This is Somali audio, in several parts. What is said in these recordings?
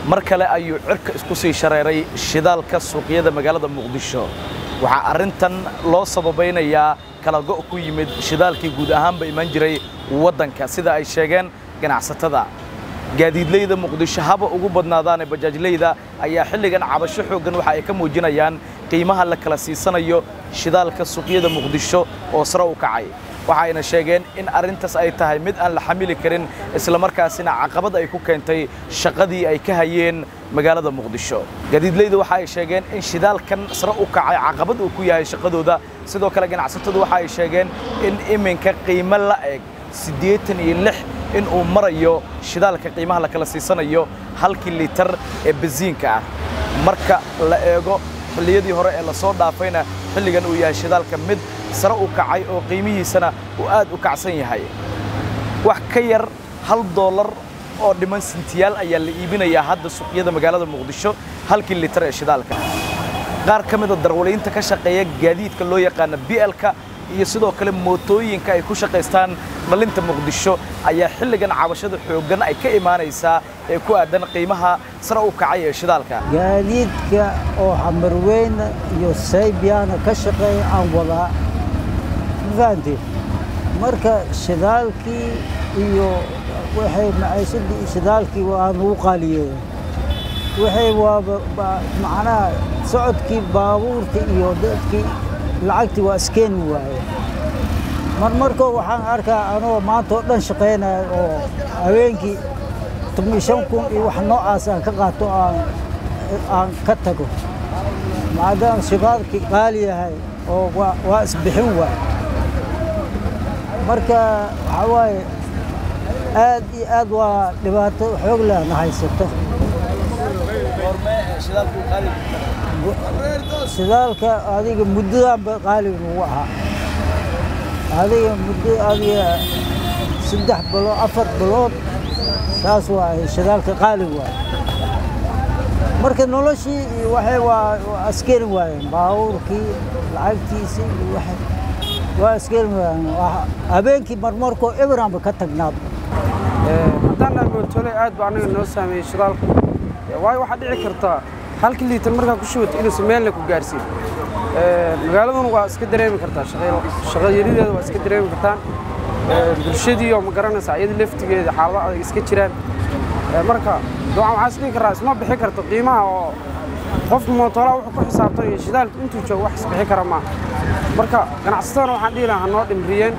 mar kale ayuu cirka isku sii shareeray shidaalka suuqyada magaalada muqdisho waxaa arrintan loo sababaynayaa kala go' ku yimid shidaalkii guud ahaanba imaan jiray waddanka sida ay sheegeen ganacsatada gaadiidleyda muqdisho haba ugu badnaadaane bajaajleyda ayaa xilligan cabasho xooggan waxa ay ka muujinayaan qiimaha la kala siisanayo shidaalka suuqyada muqdisho oo sare u kacay waxayna sheegeen in arrintaas ay tahay mid aan la xamili karin islamarkaasina caqabad ay ku keentay shaqadii ay ka hayeen magaalada muqdisho gaadiidleyda waxa ay sheegeen in shidaalkan sare u kacay caqabad uu ku yahay shaqadooda sidoo kale ganacsatadu waxa ay sheegeen in iminka qiimo la eg siddeetan iyo lix in uu marayo shidaalka qiimaha la kala siisanayo halkii litar ee basiinka ah marka la eego xilliyadii hore ee la soo dhaafayna xilligan uu yahay shidaalka mid sare u kacay oo qiimihiisana uu aad u kacsan yahay wax ka yar hal doolar oo dhiman sintiyaal ayaa la iibinayaa hadda suuqyada magaalada muqdisho halkii litar ee shidaalka qaar ka mida darwaliinta ka shaqeeya gaadiidka loo yaqaana bielka iyo sidoo kale mootooyinka ay ku shaqaystaan dhalinta muqdisho ayaa xilligan cabashada xooggan ay ka imaanaysaa ee ku aadan qiimaha sare u kacay ee shidaalka gaadiidka oo xamarweyna iyo saybiyaana ka shaqeeya aan wadaa ma fahanteen marka shidaalkii iyo waxay maciishadii iyo shidaalkii waa nugu qaaliyeeya waxay waaba macnaha socodkii baabuurka iyo dadkii lacagtii waa iskeeni waaye mar markoo waxaan arkaa anoo maanta oo dhan shaqaynaya oo habeenkii toban shan kun iyo wax noocaas aan ka qaato aan aan ka tago maadaama shidaalkii qaali yahay oo waa isbixin waay marka waxaa waaye aad iyo aad waa dhibaato xoog lehna haysato shidaalka adiga muddadanba qaaliga nagu ahaa adiga muddo adiga saddex bilood afar bilood saas waaye shidaalka qaali waaye marka noloshii waxay waa askeri waayeen baabuurkii lacagtiisii iyo waxay waa askeri waayeen habeenkii marmarkoo eberanba ka tagnaaba haddaan mootole aad ba anaga noo saameeyey shidaalku waayo waxaa dhici kartaa halkii liitar markaa ku shubato inuusan meelna ku gaarsiin magaaladuna waa iska dareemi kartaa shaqayarideeda waa iska dareemi kartaan bulshadiioo ma garanaysa iyada laftigeeda xaalado adag iska jiraan marka ducan waxaa is dhihi karaa isma bixi karto qiimaha oo qofka mootoolaa wuxuu ku xisaabtan iyo shidaalka intuu joogo wax isbixi kara maaha marka ganacsatadana waxaan dhihi lahaa ha noo dhimriyeen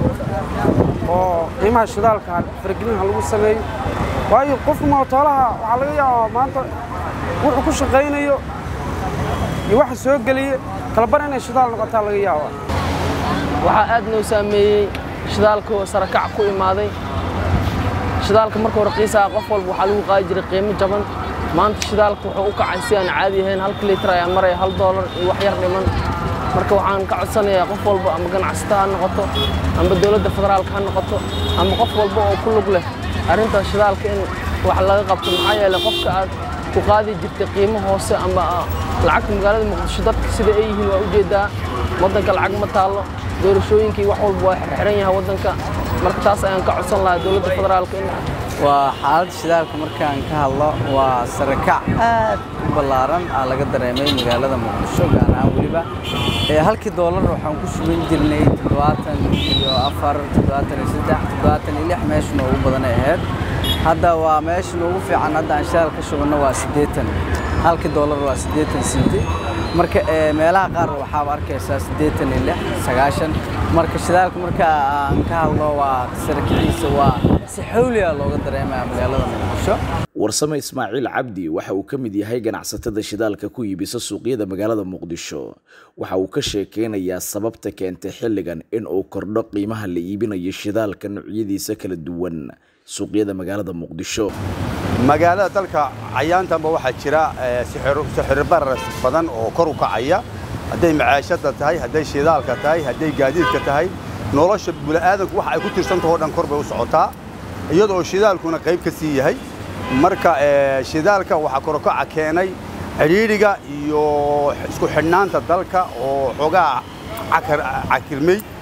oo qiimaha shidaalka faragelin ha lagu sameeyo waayo qofka mootoolaha waxaa laga yaabaa maanta wuxuu ku shaqaynayo iyo waxa soo geliya kalabar inay shidaal noqotaa laga yaabaa waxaa aad noo saameeyey shidaalka oo sarakac ku imaaday shidaalka marka hore qiisaa qof walba waxaa lagu qaadi jiray qiimo jaban maanta shidaalka wuxuu u kacay si aan caadi ahayn halka litir ayaa maraya hal doolar iyo wax yar dhiman marka waxaan ka codsanayaa qof walba ama ganacsata ha noqoto amba dowladda federaalka ha noqoto ama qof walba oo ku lug leh arrintaas shidaalka in wax laga qabto maxaa yeelay qofka aad ku qaadi jirtay qiimo hoose ama lacagta magaalada muqdisho dadka sida ay yihiin waa ujeedaa waddanka lacag ma taallo doorashooyinkii wax walba waa xirxiran yahay waddanka marka taas ayaan ka codsan lahaa dowladda federaalka in waa xaaladda shidaalka markaan ka hadlo waa sarakac aad u ballaaran aa laga dareemay magaalada muqdisho gaar ahaan weliba halkii doolar waxaan ku shuban jirnay toddobaatan iyo afar toddobaatan iyo saddex toddobaatan iyo lix meesha noogu badanay ahayd hadda waa meesha noogu fiican hadda aan shidaal ka shubanno waa siddeetan halkii doolar waa siddeetan sinti marka meelaha qaar waxaaba arkaysaa siddeetan iyo lix sagaashan marka shidaalka marka aan ka hadlo waa sarakiciisa waa si xawliya looga dareemaya magaalada muqdisho warsame ismaaciil cabdi waxa uu ka mid yahay ganacsatada shidaalka ku iibisa suuqyada magaalada muqdisho waxa uu ka sheekeynayaa sababta keentay xilligan in uu kordho qiimaha la iibinayo shidaalka noocyadiisa kala duwan suuqyada magaalada muqdisho magaalada dalka cayaantanba waxaa jira sixirbarar badan oo kor u kacaya hadday macaashada tahay hadday shidaalka tahay hadday gaadiidka tahay nolosha bini'aadanku waxa ay ku tirsantahoo dhan kor bay u socotaa iyadoo shidaalkuna qayb ka sii yahay marka shidaalka waxaa korokaca keenay cidhiidhiga iyo isku xidhnaanta dalka oo xoogaa cakirmay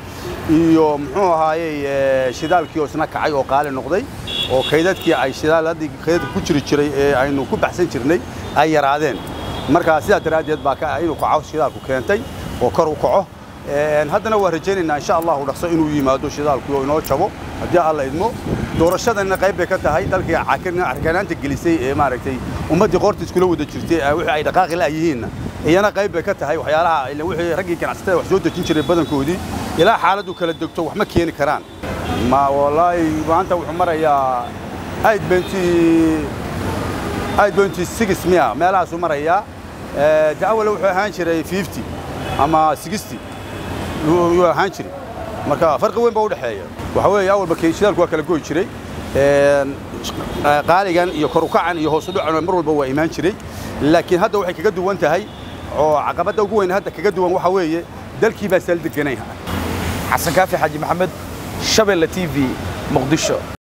iyo muxuu ahaayey shidaalkii oo isna kacay oo qaali noqday oo kaydadkii ay shidaaladii kaydadka ku jiri jiray ee aynu ku baxsan jirnay ay yaraadeen marka sidaa daraaddeed baa inuu kaco shidaalku keentay oo kor u kaco haddana waa rajaynaynaa insha allahu dhaqso inuu yimaado shidaalku oo inoo jabo haddii alla idmo doorashadanna qayb bay ka tahay dalkii carkanaanta gelisay ee maaragtay ummaddii qoorta iskula wada jirtay wixii ay dhaqaaqi la'yihiinna iyana qayb bay ka tahay waxyaalaha wixii raggii ganacsatada wax soo dejin jiray badankoodii ilaa xaaladdu kala degto wax ma keeni karaan ma wallaahi maanta wuxuu marayaa aid benti aid benti six miya meelahaasuu marayaa de awal wuxuu ahaan jiray fifty ama sixty yuu ahaan jiray marka farqi weyn baa u dhexeeya waxa weeye awalba shidaalku waa kala goy jiray qaaligan iyo kor u kacan iyo hoos u dhacan mar walba waa imaan jiray laakiin hadda waxay kaga duwan tahay oo caqabadda ugu weyn hadda kaga duwan waxa weeye dalkii baa saldeganayn xasan kaafi xaaji maxamed shabeelle t v muqdisho